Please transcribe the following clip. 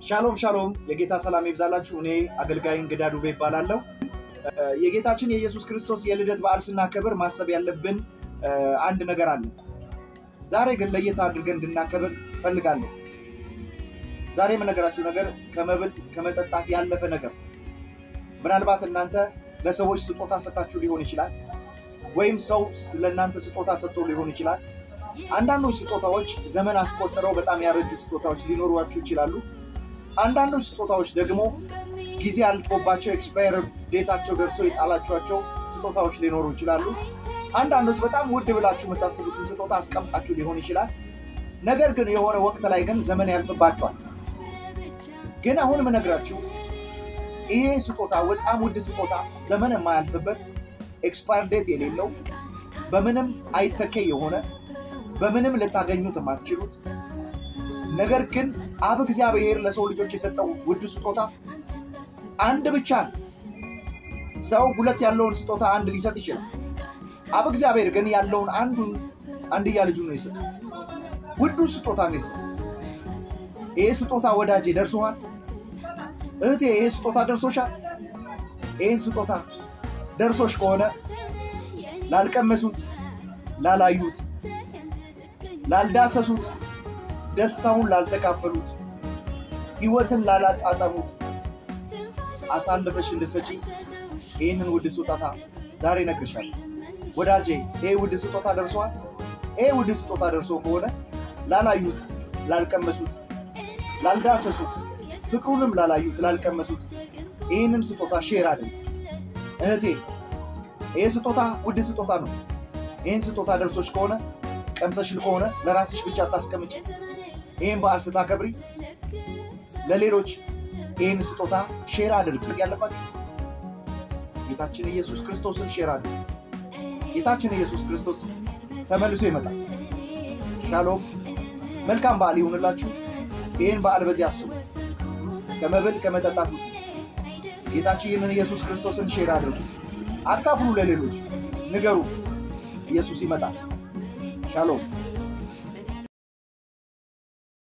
ሻሎም ሻሎም፣ የጌታ ሰላም ይብዛላችሁ። እኔ አገልጋይ እንግዳ ዱቤ ይባላለሁ። የጌታችን የኢየሱስ ክርስቶስ የልደት በዓል ስናከብር ማሰብ ያለብን አንድ ነገር አለ። ዛሬ ግን ለየት አድርገን እንድናከብር እፈልጋለሁ። ዛሬ የምነገራችሁ ነገር ከመብል ከመጠጣት ያለፈ ነገር። ምናልባት እናንተ ለሰዎች ስጦታ ሰጣችሁ ሊሆን ይችላል፣ ወይም ሰው ለእናንተ ስጦታ ሰጥቶ ሊሆን ይችላል። አንዳንዶች ስጦታዎች ዘመን አስቆጥረው በጣም ያረጁ ስጦታዎች ሊኖሯችሁ ይችላሉ። አንዳንዶች ስጦታዎች ደግሞ ጊዜ አልፎባቸው ኤክስፓየር ዴታቸው ደርሶ የጣላችኋቸው ስጦታዎች ሊኖሩ ይችላሉ። አንዳንዶች በጣም ውድ ብላችሁ የምታስቡትን ስጦታ አስቀምጣችሁ ሊሆን ይችላል። ነገር ግን የሆነ ወቅት ላይ ግን ዘመን ያልፍባቸዋል። ግን አሁን የምነግራችሁ ይሄ ስጦታ በጣም ውድ ስጦታ ዘመን የማያልፍበት ኤክስፓየር ዴት የሌለው በምንም አይተኬ የሆነ በምንም ልታገኙት የማትችሉት ነገር ግን አብ እግዚአብሔር ለሰው ልጆች የሰጠው ውድ ስጦታ አንድ ብቻ ነው። ሰው ሁለት ያለውን ስጦታ አንድ ሊሰጥ ይችላል። አብ እግዚአብሔር ግን ያለውን አንዱን አንድያ ልጁን ነው የሰጠው። ውዱ ስጦታ ነው የሰጠው። ይሄ ስጦታ ወዳጄ ደርሶሃል? እህቴ ይሄ ስጦታ ደርሶሻል? ይህን ስጦታ ደርሶሽ ከሆነ ላልቀመሱት፣ ላላዩት፣ ላልዳሰሱት፣ ደስታውን ላልተካፈሉት፣ ህይወትን ላላጣጠሙት አሳልፈሽ እንድትሰጪ ይህንን ውድ ስጦታ ዛሬ እነግርሻለሁ። ወዳጄ ይሄ ውድ ስጦታ ደርሷል። ይሄ ውድ ስጦታ ደርሶ ከሆነ ላላዩት፣ ላልቀመሱት፣ ላልዳሰሱት፣ ፍቅሩንም ላላዩት፣ ላልቀመሱት ይህንን ስጦታ ሼር አድርግ እህቴ። ይህ ስጦታ ውድ ስጦታ ነው። ይህን ስጦታ ደርሶች ከሆነ ቀምሰሽል ከሆነ ለራስሽ ብቻ አታስቀምጭ። ይህን በዓል ስታከብሪ ለሌሎች ይህን ስጦታ ሼር አድርግ። ያለባችሁ ጌታችን ኢየሱስ ክርስቶስን ሼር አድርግ። ጌታችን ኢየሱስ ክርስቶስ ተመልሶ ይመጣል። ሻሎም፣ መልካም በዓል ይሁንላችሁ። ይህን በዓል በዚህ አስቡ። ከመብል ከመጠጣት ጌታችን ይህንን ኢየሱስ ክርስቶስን ሼር አድርጉ፣ አካፍሉ፣ ለሌሎች ንገሩ። ኢየሱስ ይመጣል። ሻሎም